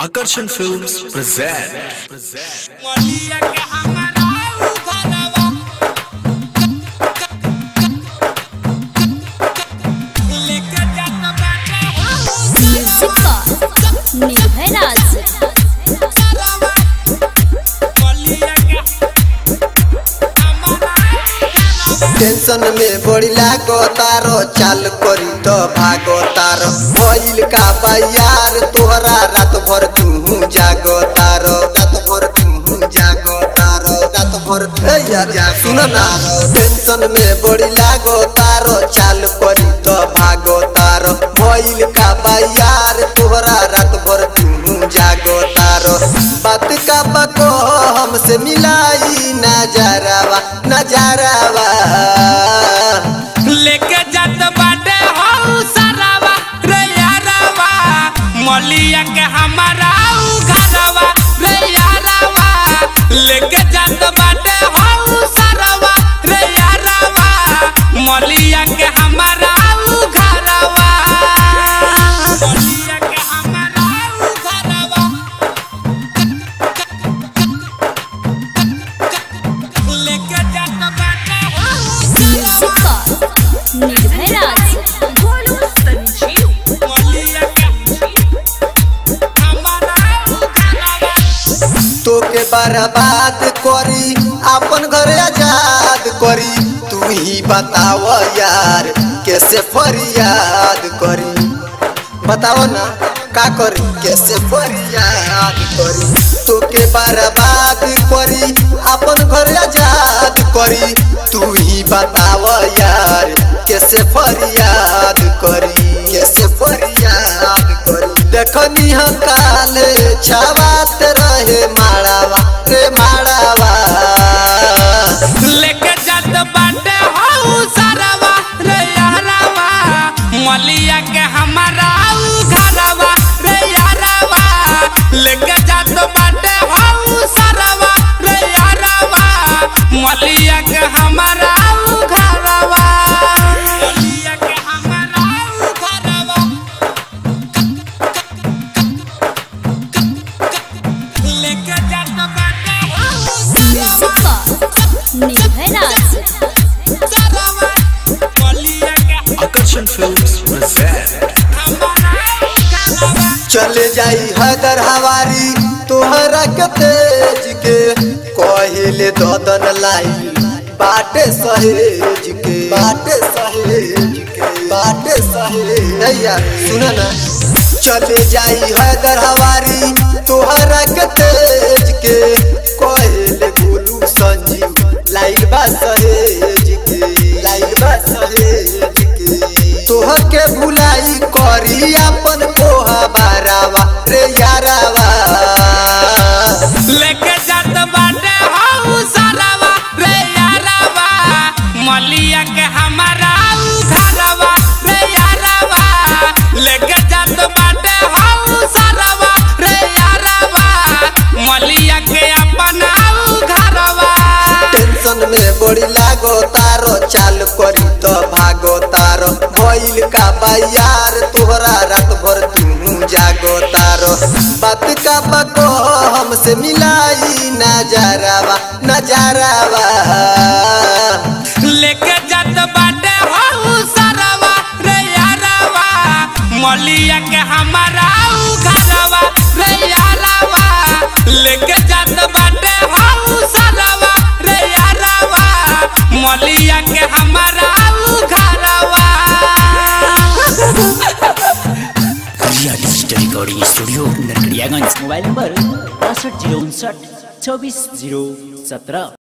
Akarsan Films present. मलिया के हमारा उघरवा लेके जात बाटे म्यूजिक बॉक्स निर्भय राज मलिया के हमारा टेंशन में बड़ी लागो तारो चाल करी तो भागो तारो भइल का यार तोहरा रात भर तू जागो तारो रात भर तू जागो तारो रात भर ए यार सुन ना टेंशन में बड़ी लागो तारो चाल करी तो भागो तारो भइल का यार तोहरा रात भर तू जागो तारो बात का बको हमसे मिलाई नजरावा नजरावा लेके जात बाटे हो सरावा रे यारावा मलिया के हमारा उघरवा रे यारावा लेके जात बाटे हो सरावा रे यारावा मलिया के हमारा उघरवा मलिया के हमारा उघरवा लेके जात बाटे हो म्यूजिक बॉक्स निर्भय राज भोलू संजीव मलिया के हमारा उघरवा तोके बर्बाद करी अपन घर आजाद करी तू ही बताव यार कैसे फरियाद करी बताओ ना का करी कैसे फरियाद करी तोके बर्बाद करी अपन घर आजाद करी तू ही बताव यार कैसे फरियाद करी कैसे फरियाद करी देखनी हम काले छावात रहे माड़ावा रे माड़ावा लेके जात बाटे हो सारावा रे यारावा मलिया के हमारा घरवा रे यारावा लेके जात बाटे हो सारावा रे यारावा मलिया के हमारा घरवा मलिया के हमारा घरवा लेके जात बाटे हो म्यूजिक बॉक्स निर्भय राज सारावा मलिया के Akarsan Films present. चले जाई हदर हवारी तोहरा के तेज के कहिले ददन लाई बाटे सहेज के बाटे सहेज के बाटे सहेज नैया सुन ना चले जाई हदर हवारी तोहरा के तेज के कहिले गोलू संजीव लाइल बा सहेज के लाइल बा सहेज के तोहर के भुलाई करी अपन पोहा बारावा रे यारावा लेके जात बाटे हो सारावा रे यारावा मलिया के हमारा घरवा रे यारावा लेके जात बाटे हो सारावा रे यारावा मलिया के अपना घरवा टेंशन में बड़ी लागो तारो चाल करी तो भागो तारो भइल का यार तोहरा रात भर तू जागो तारो बात का बको हमसे मिलाई नजरावा नजरावा लेके जात बाटे हो सारावा रे यारावा मलिया के हमारा घरवा रे यारावा लेके जात बाटे हो सारावा रे यारावा मलिया के हमारा घरवा Riya digital recording studio Narkatiaganj mobile number बासठ जीरो उनसठ चौबीस जीरो सत्रह